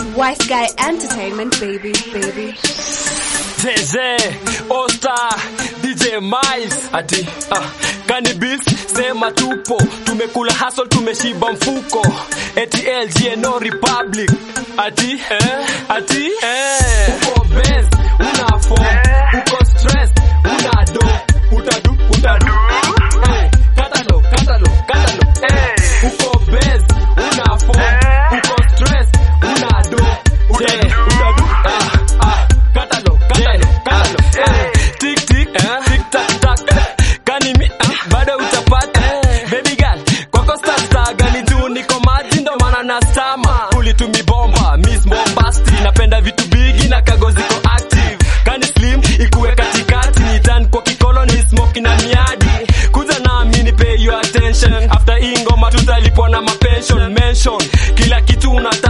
Wise Guy Entertainment, baby, baby. Zeze, Osta, DJ Miles ati ah, Cannabis sema tupo, tumekula hustle, tumeshiba mfuko, eti LG no Republic ati eh, ati eh, uko best, una form, uko stress, una do, utadu, utadu, eh, katalo, katalo, katalo, eh, uko best, una form, uko stress, una do, utadu, utadu, ah, ah, katalo, katalo, katalo, eh, tik tik, eh, tik tak tak, kani mi, ah, bado utapata, baby girl, kwako star star gani juu niko maji ndo maana na stama, ulitumi bomba, miss bombasti, napenda vitu bigi na kagozi ko active, kani slim ikuwe katikati, ni tan kwa kikolo ni smoke na miadi, kuja nami ni pay your attention, after hii ngoma tutalipwa na mapension, mention, kila kitu una